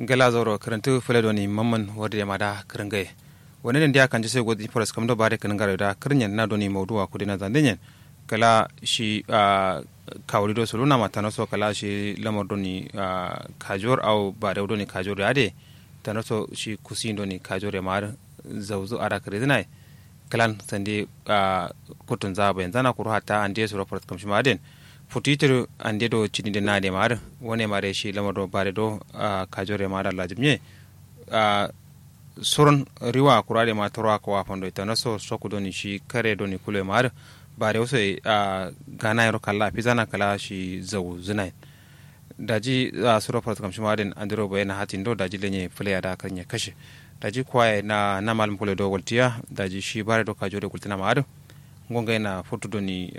gala zoro karantu fule doni mamman wadda ma da kiringaye wani ne dia kan jise godi foras kamdo bare kan ngaro da kirinyen na doni mawduwa kudi na zandenyen kala shi kawli do soluna mata no so kala shi lamar doni kajor au bare doni kajor ade tano so shi kusin doni kajor ya mar zawzu ara kare zinai kalan sande kutun zaba yanzu na kuru hata an je su rafar kamshi maden futitir an de do cini de nade mar wone mare shi lamar do bare do kajore mar Allah jimye soron riwa kurade ma torwa ko wafan do itana so soku doni shi kare doni kule mar bare wasu gana yaro kala pizana kala shi zawu zinai daji su rafar kamshi maden an diro bayana hatin do daji lenye fulaya da kan ya kashe daji kwaye na na malam kule do waltiya daji shi bare do kajore kultina mar ngonga na foto doni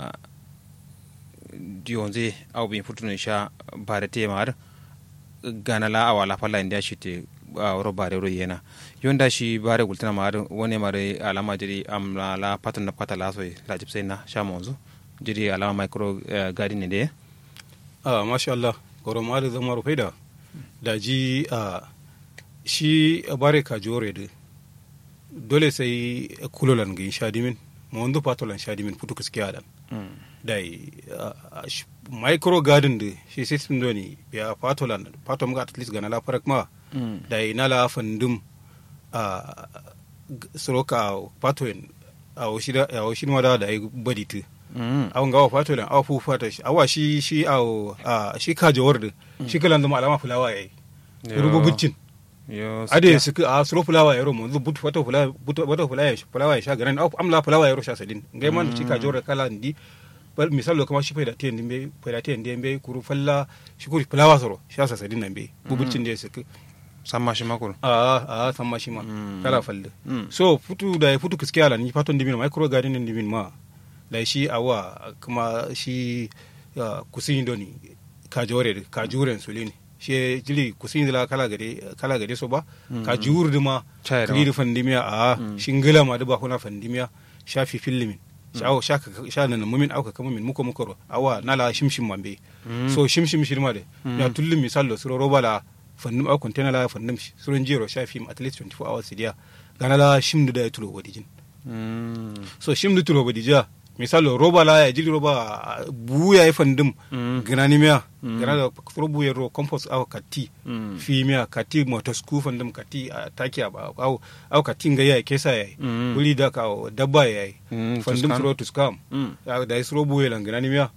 dionze aw bin futuno sha bare te mar gana la awala falla inda shi te wuro bare ro yena yonda shi bare gultana mar wone mare alama jiri am la la patan na patala so la jipse na sha monzo jiri alama micro garden de ah masha Allah goro ma da zama rufaida da ji a shi bare ka jore de dole sai kulolan ga sha dimin mo wando patolan sha dimin futu kiskiya dan dai micro garden de shi system do ni ya patolan patom ga at least ga nala farak ma dai nala fandum a soroka patoen a oshida a oshida da dai baditi awon gawa patolan awa fu fata shi awa shi shi a shi kaje word shi kalan zama alama fulawa yayi rububuccin ade su a suro fulawa yaro mo zu butu fata fulawa butu fata fulawa fulawa ya sha garan amla fulawa yaro sha sadin ngai man shi kaje word kala ndi misalo kama shi faida tiyan dimbe faida tiyan dimbe kuru falla shi kuri fulawa soro shi asa sadin nan be bubucin da su samma shi makuru a a samma shi ma kala falle so futu da futu kiskiya la ni faton dimin micro garden din dimin ma da shi awa kuma shi kusin doni kajore kajure sulini shi jili kusin la kala gade kala gade so ba kajur duma kiri fandimiya a shingila ma da ba kuna fandimiya shafi fillimin shawo sha nan mumin auka kama min muko muko awa nala shimshim mambe so shimshim shirma de ya tullum misalo suro roba la fannum au container la fannum suron jiro sha film at least 24 hours dia gana la shimdu da ya tulo wadijin so shimdu tulo wadija misalo roba la ya jili roba buya ya fandum gana ni miya gana da suro buya ro compost au kati fi miya kati motosku fandum kati taki ba au au kati nga ya kesa ya wuri da ka dabba ya yi fandum suro tuskam da suro buya lan gana ni miya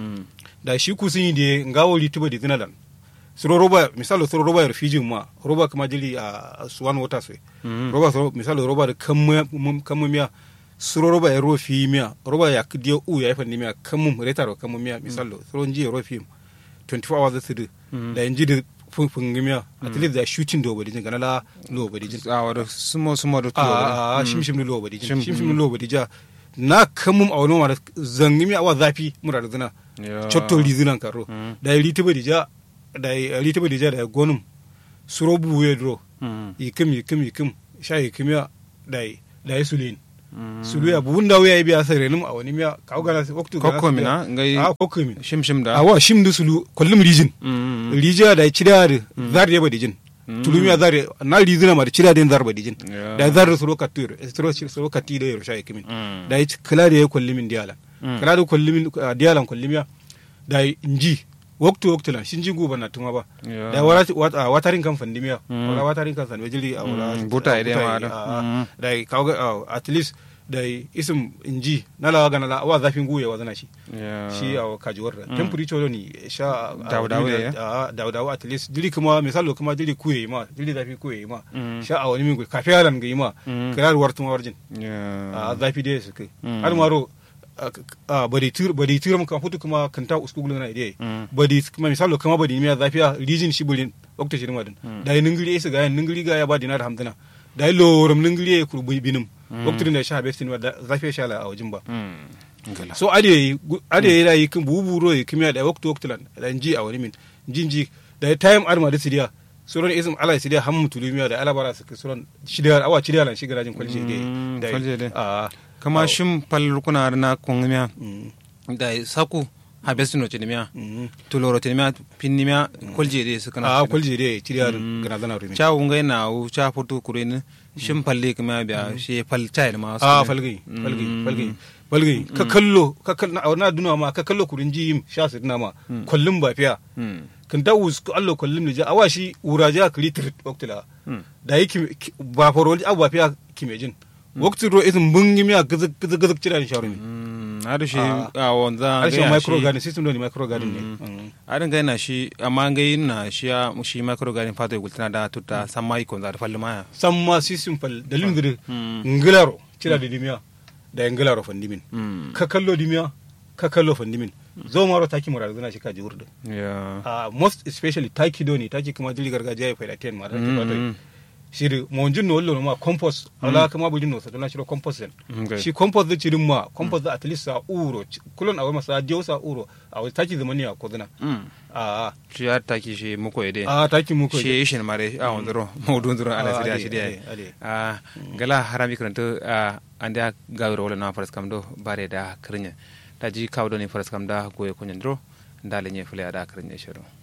da shi kusin de ngawo lituba de zinalan suro roba misalo suro roba ya refugee ma roba kama jili a suwan water sai roba misalo roba da kammu miya suro roba ya rofi miya roba ya kidiyo u ya ifan miya kammu retaro kammu miya misalo suro nji ya rofi 24 hours su da yanji da funfun miya at least da shooting do badi gana la lo badi jin a wada sumo sumo da tulo a shim shim lo badi jin shim shim lo badi ja na kammu a wani wani zangi miya awa zafi mura da zina chotto lizinan karo da ya riti badi ja da rita bai da gonum suro buwe dro yikim yikim yikim sha yikim ya da da ya sulin sulu ya buun da wuya biya sai renum a wani miya ka ga na waktu ga kokko mina ngai a kokko min shim shim da awa shim du sulu kullum rijin rija da cida da zar ya badi jin tulu miya zar na rizina ma da cida da zar badi jin da zar suro katur suro suro kati da yaro sha yikim da ya kala da ya kullumin dialan kala da kullumin dialan kullumiya da inji waktu waktu la shinji guba na tuma ba da wata watarin kan fandimiya wala watarin kan san wajili a wala buta ide ma da da kaga at least da isim inji na la ga na la wa zafin guye wa zana shi shi a kajuwar da temperature ni sha dawdawo ya dawdawo at least dili kuma misalo kuma dili kuye ma dili zafi kuye ma sha a wani min kafe yaran ga ma kirar wartuma warjin a zafi dai su kai har maro bari tur bari tur muka hutu kuma kanta uskugulu na ide bari kuma misalo kama bari miya zafiya rijin shi burin okta shirin wadin da yi ningiri isa ga ningiri ga ya ba dinar hamdana da yi lorum ningiri ya kurbu binim okta da sha bestin wadda zafiya sha la a wajin ba so ade ade yi rayi kin buburo yi kimiya da okta okta lan da ji a wani min jinji da time arma da sidiya suron ism ala sidiya hammu tulumiya da alabara su suron shidiya awa shidiya lan shiga rajin kwalje da kama shim pal kuna na kungumiya da saku ha bestu no tinimia Mhm. tuloro tinimia pinnimia kolje de su kana a kwalje dai ciriya gana zana rumi cha unga na u cha fotu kurin shin palle kuma biya shi pal child ma a falgai falgai falgai falgai ka kallo ka kallo na duna ma ka kallo kurin ji sha su dina ma kullum ba fiya kan ta wus ko allo kullum ne ja awa shi uraja kri tir waktila da yake ba farol abu ba fiya kimejin wakti ro izin bungi miya gizig gizig gizig cira ni sharumi adu shi Ah. a wanda harshen gaya micro shi- garden system do ni micro garden ne Mm. adin gai na shi amma gai na shi ya shi micro garden fato ya gultina da tutta samma iko za da falli maya san ma system fal dalilin gidi ngilaro cira da dimiya da ngilaro fandimin ka kallo dimiya ka kallo fandimin zo maro taki mura zana shi kaji wurdu ya uh, most especially taki doni taki kuma dili gargajiya ya faida ten ma taki Mm. mm. shiri mo jin no wallo ma compost ala kama bu jin no sa dona shiro compost den Okay. shi compost da cirin ma compost da at least sa uro ci- kulon awa masa dio sa uro awa taki zamani ya kodana a shi ya taki shi muko ide a taki mu ko shi ishin mare a wandiro maudu ndiro ala Ah, sidi ade, shi dia ade, ade. a gala harami kranto a ande gawro wala na faras kam do bare da krinya daji kawdo ni faras kam da goye kunyandro ndale nye fule ada krinya shiro